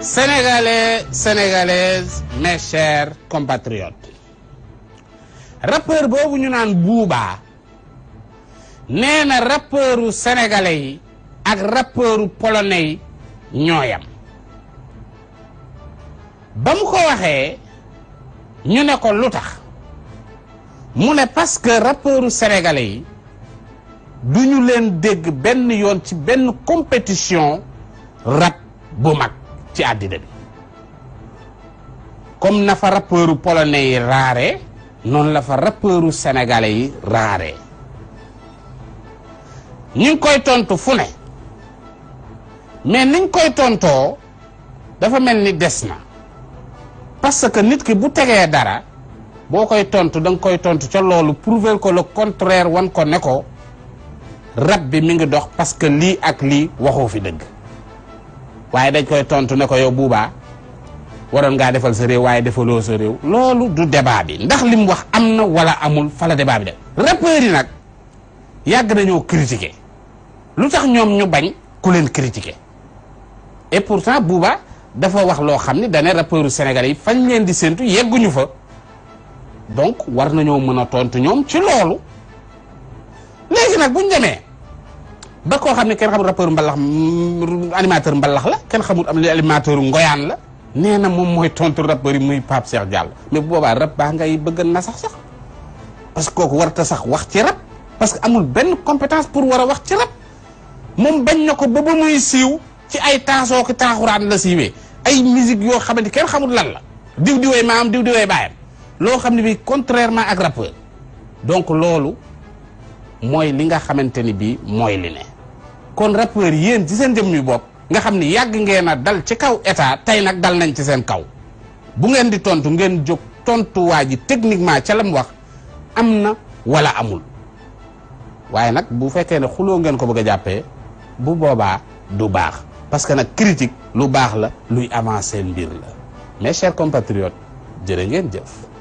Sénégalais, Sénégalaises, mes chers compatriotes rappeur boobu ñu naan Booba nee na rappeuru sénégalais yi ak rappeuru polonais yi ñooyam ba mu ko waxee ñu ne ko lu tax mu ne parce que rappeuru sénégalais yi du ñu leen dégg benn yoon ci benn compétition rap bu mag ci àddina bi comme na fa rappeuru polonais yi raare noonu la fa rappeuru sénégalais yi raare ñu ngi koy tontu fu ne mais niñ koy tontoo dafa mel ni des na parce que nit ki bu tegee dara boo koy tontu da nga koy tontu ca loolu prouver ko le contraire wan ko ne ko rab bi mi ngi dox parce que lii ak lii waxoo fi dëgg waaye dañ koy tontu ne ko yow buubaa waroon ngaa defal sa réew waaye defaloo sa réew loolu du débat bi ndax li mu wax am na wala amul fa la débat bi de rappeurs yi nag yàgg nañoo critiquer lu tax ñoom ñu bañ ku leen critiquer et pourtant buuba dafa wax loo xam ni dane rappeurs sénégalais yi fañ leen di séntu yegguñu fa donc war nañoo mën a tontu ñoom ci loolu léegi nag buñ demee ba koo xam ne kenn xamul rappeur mbalax animateur mbalax la kenn xamul am li animateur ngoyaan la nee na moom mooy tontu rappeur yi muy Pape Cheikh Diallo mais bu boobaa rap baa ngay bëgg na sax sax parce que kooku warta sax wax ci rap parce que amul benn compétence pour war a wax ci rap moom bañ na ko ba ba muy siiw ci ay taasoo ki taaxuraan la siiwee ay musique yoo xamante kenn xamul lan la diw diwee maam diw diwee baayam loo xam ne bi contrairement ak rappeur donc loolu mooy li nga xamante ni bii mooy li ne kon rappeur yéen ci seen jëm yu bopp nga xam ni yàgg ngeen a dal ci kaw état tey nag dal nañ ci seen kaw bu ngeen di tontu ngeen jóg tontuwaa ji techniquement ca la mu wax am na wala amul waaye nag bu fekkee ne xuloo ngeen ko bëgg a jàppee bu boobaa du baax parce que nag critique lu baax la luy avancer mbir la mes chers compatriotes jërë ngeen jëf